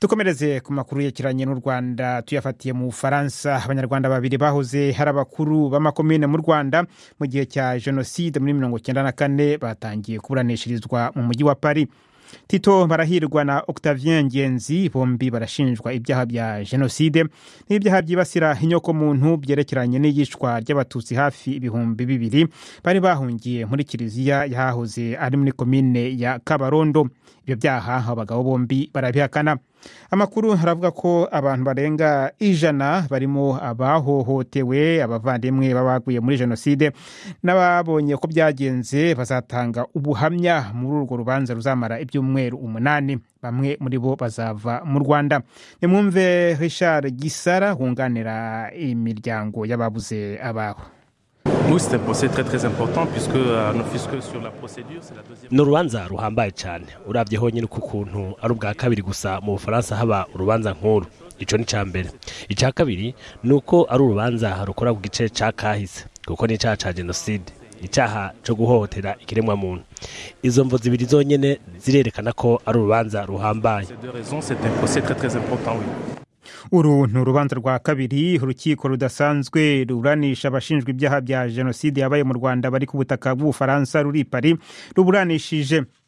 dukomereze ku makuru yerekeranye n'u rwanda tuyafatiye mu bufaransa abanyarwanda babiri bahoze hari abakuru b'amakomine mu rwanda mu gihe cya jenoside muri mirongo cyenda na kane batangiye kuburanishirizwa mu mujyi wa paris tito barahirwa na octavien ngenzi bombi barashinjwa ibyaha bya jenoside n'ibyaha byibasira inyokomuntu byerekeranye n'iyicwa ry'abatutsi hafi ibihumbi bibiri bari bahungiye muri kiliziya yahahoze ari muri komine ya kabarondo ibyo byaha abagabo bombi barabihakana amakuru aravuga ko abantu barenga ijana barimo abahohotewe abavandimwe babaguye muri jenoside n'ababonye ko byagenze bazatanga ubuhamya muri urwo rubanza ruzamara ibyumweru umunani bamwe muri bo bazava mu rwanda nimwumve richard gisara wunganira imiryango y'ababuze ababo Nous, c'est un procès très très important puisque euh, nous fiscaux sur la procédure, c'est la deuxième. ni urubanza ruhambaye cyane urabye honyine ku kuntu ari ubwa kabiri gusa mu bufaransa haba urubanza nk'uru icyo ni icya mbere icya kabiri ni uko ari urubanza rukora ku gice cya kahise kuko ni icyaha cya jenoside icyaha cyo guhohotera ikiremwamuntu izo mvo zibiri zonyine zirerekana ko ari urubanza ruhambaye Ces deux raisons, c'est un procès très très important, oui. uru ni urubanza rwa kabiri urukiko rudasanzwe ruburanisha abashinjwa ibyaha bya jenoside yabaye mu rwanda bari ku butaka bw'ubufaransa ruri i pari ruburanishije